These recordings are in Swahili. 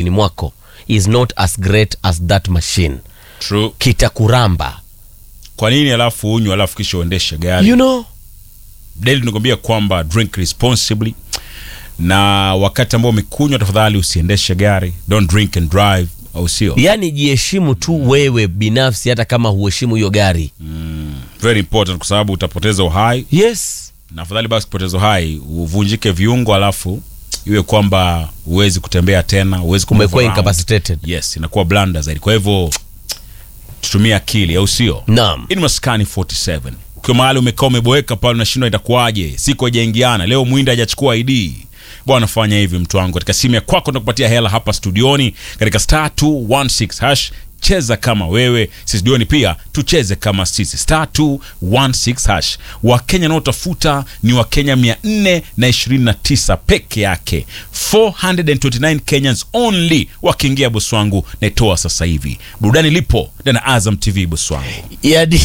mwilini mwako is not as great as that machine True. kitakuramba Kwa nini alafu unywe alafu kisha uendeshe gari? you know Daily tunakwambia kwamba drink responsibly, na wakati ambao umekunywa, tafadhali usiendeshe gari. Don't drink and drive, au sio? yani jiheshimu tu wewe binafsi hata kama huheshimu hiyo gari Very important, kwa sababu utapoteza uhai, yes na afadhali basi kupoteza uhai uvunjike viungo, alafu iwe kwamba huwezi kutembea tena, huwezi ku move umekuwa around. incapacitated Yes, inakuwa blanda zaidi. Kwa hivyo tutumie akili, au sio? naam Ini maskani 47 ukiwa mahali umekaa umeboeka pale, unashindwa itakuwaje, siku haijaingiana, leo mwinda hajachukua ID bwana, fanya hivi mtu wangu, katika simu ya kwako nakupatia hela hapa studioni katika star 216 hash. Cheza kama wewe, sisi studioni pia tucheze kama sisi, star 216 hash. Wakenya naotafuta ni Wakenya 429 peke yake, 429 Kenyans only wakiingia bosi wangu, naitoa sasa hivi. Burudani lipo ndani ya Azam TV bosi wangu. yani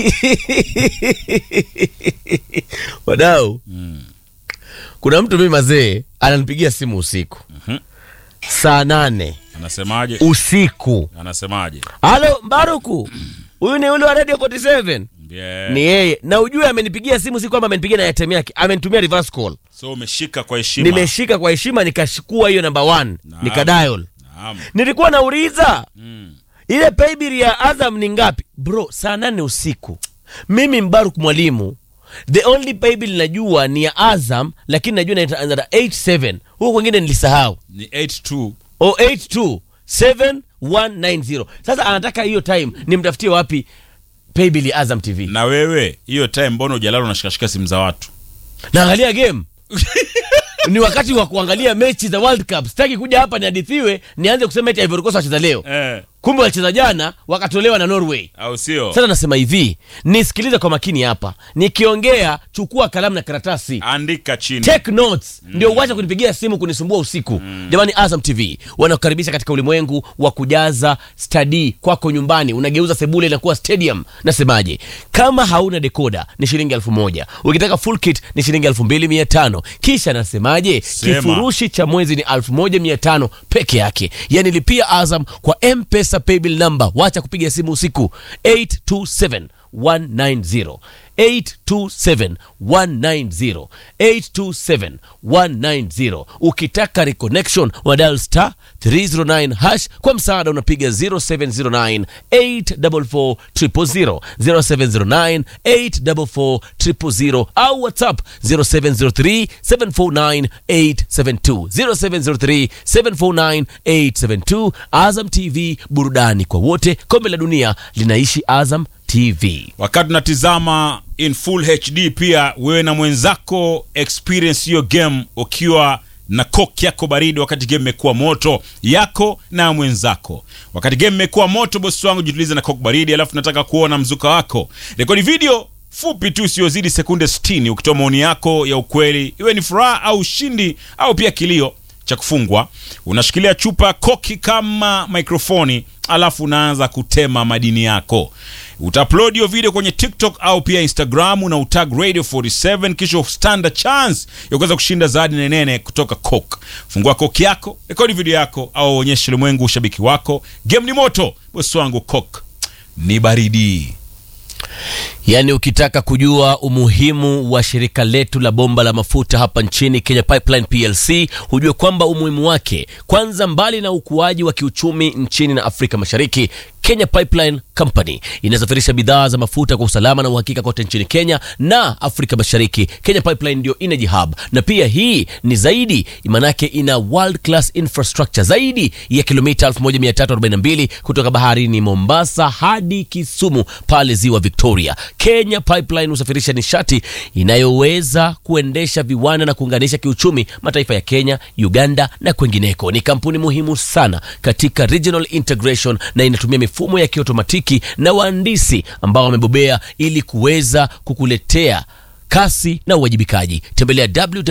wadau kuna mtu mimi mazee ananipigia simu usiku saa nane Anasemaje? usiku Anasemaje? halo mbaruku huyu ni ule wa radio 47 Yeah. ni yeye na ujue amenipigia simu si kwamba amenipigia na item yake amenitumia reverse call So umeshika kwa heshima. nimeshika kwa heshima nikashukua hiyo namba 1 Naam. nikadial Naam. nilikuwa nauliza Mm. ile paybill ya azam ni ngapi bro saa nane usiku mimi mbaruk mwalimu the only paybill najua ni ya azam lakini najua inaanza na 87 huko kwengine nilisahau Ni 82. o 82 7190 sasa anataka hiyo time nimtafutie wapi paybill ya azam tv Na wewe hiyo time mbona hujalala unashikashika simu za watu? naangalia game ni wakati wa kuangalia mechi za world cup sitaki kuja hapa nihadithiwe nianze kusema eti Ivory Coast wacheza leo Eh, kumbe walicheza jana wakatolewa na norway au sio? sasa nasema hivi nisikilize kwa makini hapa nikiongea chukua kalamu na karatasi Andika chini. take notes ndio uache kunipigia simu kunisumbua usiku jamani azam tv wanakukaribisha katika ulimwengu wa kujaza stadi kwako nyumbani unageuza sebule inakuwa stadium nasemaje kama hauna dekoda ni shilingi elfu moja ukitaka full kit ni shilingi elfu mbili mia tano kisha nasemaje Sema. kifurushi cha mwezi ni elfu moja mia tano peke yake yani lipia azam kwa mpesa paybill number wacha kupiga simu usiku 827 190 827 190 827 190 ukitaka reconnection wa dial star 309 hash kwa msaada unapiga 0709 844 000 0709 844 000 au whatsapp 0703 749 872 0703 749 872 azam tv burudani kwa wote kombe la dunia linaishi azam tv Wakati unatizama in full HD pia wewe na mwenzako experience hiyo game ukiwa na coke yako baridi wakati game imekuwa moto yako na mwenzako. Wakati game imekuwa moto, bosi wangu, jitulize na coke baridi, alafu nataka kuona mzuka wako. Rekodi video fupi tu isiyozidi sekunde 60 ukitoa maoni yako ya ukweli, iwe ni furaha au ushindi au pia kilio cha kufungwa. Unashikilia chupa ya koki kama mikrofoni, alafu unaanza kutema madini yako. Utaupload hiyo video kwenye TikTok au pia Instagram na utag Radio 47 kisha stand a chance ya kuweza kushinda zawadi nenene kutoka Coke. Fungua Coke yako, rekodi video yako au onyeshe ulimwengu ushabiki wako. Game ni moto, bosi wangu, Coke ni baridi. yaani ukitaka kujua umuhimu wa shirika letu la bomba la mafuta hapa nchini kenya pipeline plc hujue kwamba umuhimu wake kwanza mbali na ukuaji wa kiuchumi nchini na afrika mashariki kenya pipeline company inasafirisha bidhaa za mafuta kwa usalama na uhakika kote nchini kenya na afrika mashariki kenya pipeline ndio energy hub na pia hii ni zaidi maanake ina world class infrastructure zaidi ya kilomita 1342 kutoka baharini mombasa hadi kisumu pale ziwa victoria kenya pipeline husafirisha nishati inayoweza kuendesha viwanda na kuunganisha kiuchumi mataifa ya kenya uganda na kwengineko ni kampuni muhimu sana katika regional integration na inatumia mifumo ya kiotomatiki na wahandisi ambao wamebobea ili kuweza kukuletea kasi na uwajibikaji tembelea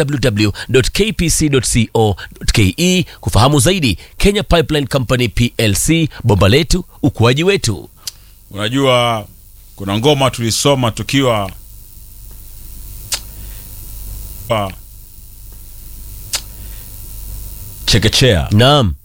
www.kpc.co.ke kufahamu zaidi kenya pipeline company plc bomba letu ukuaji wetu Unajua kuna ngoma tulisoma tukiwa pa chekechea naam